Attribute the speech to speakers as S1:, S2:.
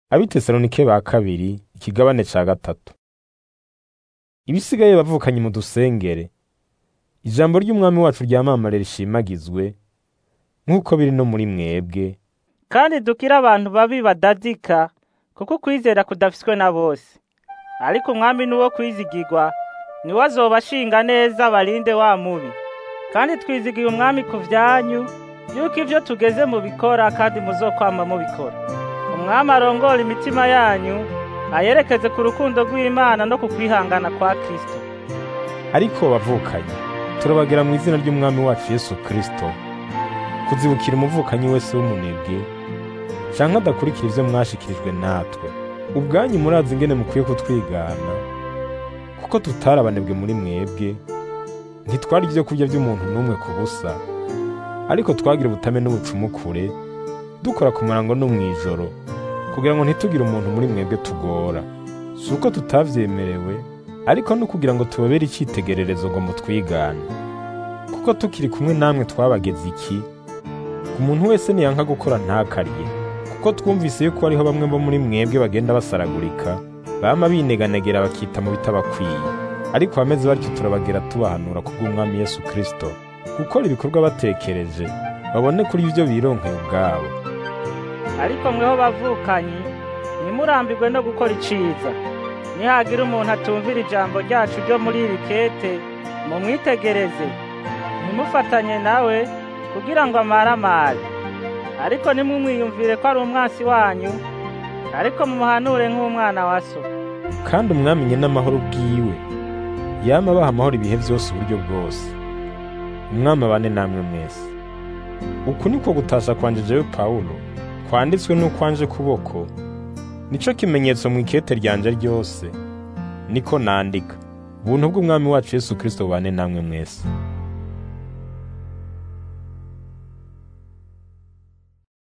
S1: abitesalonike ba kabiri ikigabane ca gatatu ibisigaye bavukanye mu dusengere ijambo ry'umwami wacu ryamamare rishimagizwe nk'uko biri no muri mwebwe
S2: kandi dukire abantu babi badadika kuko ukwizera kudafiswe na bose ariko umwami ni uwo kwizigirwa niwe azoba ashinga neza barinde wa mubi kandi twizigiye umwami ku vyanyu yuko ivyo tugeze mu bikora kandi muzokwama mubikora umwami arongora imitima yanyu ayerekeze ku rukundo rw'imana no ku kwihangana kwa kristo
S1: ariko bavukanye turabagira mu izina ry'umwami wacu yesu kristo kuzibukira umuvukanyi wese w'umunebwe canke adakurikira ivyo mwashikirijwe natwe ubwanyu murazi ingene mukwiye kutwigana kuko tutari abanebwe muri mwebwe ntitwari ivyo kurya vy'umuntu n'umwe ku busa ariko twagira ubutame n'ubucumukure dukora ku murango no mw'ijoro kugira ngo ntitugire umuntu muri mwebwe tugora si uko tutavyemerewe ariko no kugira ngo tubabere icitegererezo ngo mutwigane kuko tukiri kumwe namwe twabageze iki umuntu wese niyanka gukora ntakarye kuko twumvise yuko hariho bamwe bo muri mwebwe bagenda basaragurika bama bineganegera bakita mu bitabakwiye ariko abameze batyo turabagira tubahanura kubw'umwami yesu kristo gukora ibikorwa batekereje babone kuri ivyo bironkeye ubwabo
S2: ariko mweho bavukanyi ntimurambirwe no gukora iciza nihagira umuntu atumvira ijambo ryacu ryo muri iri kete mumwitegereze ntimufatanye nawe kugira ngo amaramare ariko ntimumwiyumvire ko ari umwansi wanyu ariko mumuhanure nk'umwana wa so
S1: kandi umwamenye n'amahoro bwiwe yama abaha amahoro ibihe vyose uburyo bwose umwami abane namwe mwese uku niko gutasha kwanje jewe pawulo kwanditswe n'ukwanje kuboko nico kimenyetso mu ikete ryanje ryose niko nandika ubuntu bw'umwami wacu yesu kristo bubane namwe mwese